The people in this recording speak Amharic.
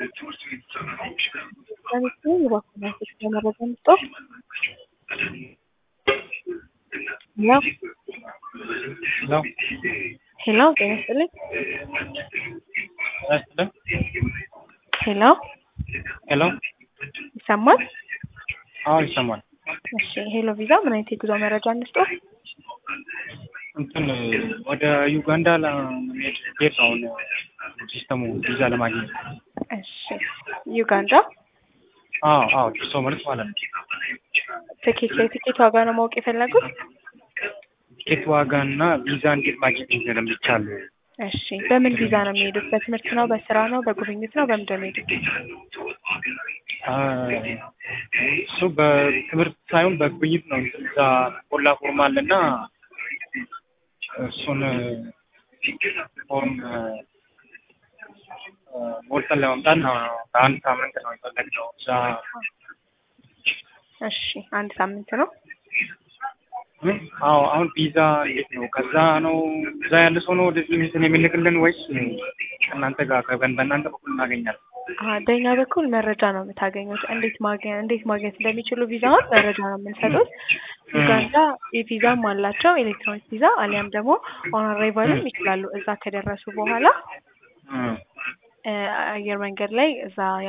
ለምሳሌ የባንኮች ለመረጃ መስጠት ሄሎ ሄሎ ሄሎ ጤና ይስጥልኝ ያስጥልን ሄሎ ሄሎ ይሰማል አዎ ይሰማል እሺ ሄሎ ቪዛ ምን አይነት የጉዞ መረጃ እንስጠው እንትን ወደ ዩጋንዳ ለመሄድ ሄድ ነው አሁን ሲስተሙ ቪዛ ለማግኘት እሺ ዩጋንዳ አዎ አዎ ደርሶ መልስ ማለት ነው ትኬት ላይ ትኬት ዋጋ ነው ማወቅ የፈለጉት ቲኬት ዋጋ እና ቪዛ እንዴት ማግኘት እንደሚቻል እሺ በምን ቪዛ ነው የሚሄዱት በትምህርት ነው በስራ ነው በጉብኝት ነው በምንድን ነው የሚሄዱት አ፣ እሱ በትምህርት ሳይሆን በጉብኝት ነው እዛ ቆላ ፎርም አለና እሱን ፎርም ሞልተን ለመምጣት ነው በአንድ ሳምንት ነው የፈለግነው እዛ እሺ አንድ ሳምንት ነው እ? አዎ አሁን ቪዛ እንዴት ነው ከዛ ነው እዛ ያለ ሰው ነው ወደዚህ እንትን የሚልክልን ወይስ ከእናንተ ጋር ከበን በእናንተ በኩል እናገኛለን አሀ በእኛ በኩል መረጃ ነው የምታገኙት እንዴት ማግኘት እንዴት ማግኘት እንደሚችሉ ቪዛውን መረጃ ነው የምንሰጡት ዩጋንዳ የቪዛም አላቸው ኤሌክትሮኒክ ቪዛ አሊያም ደግሞ ኦን አራይቫልም ይችላሉ እዛ ከደረሱ በኋላ እ እ አየር መንገድ ላይ እዛ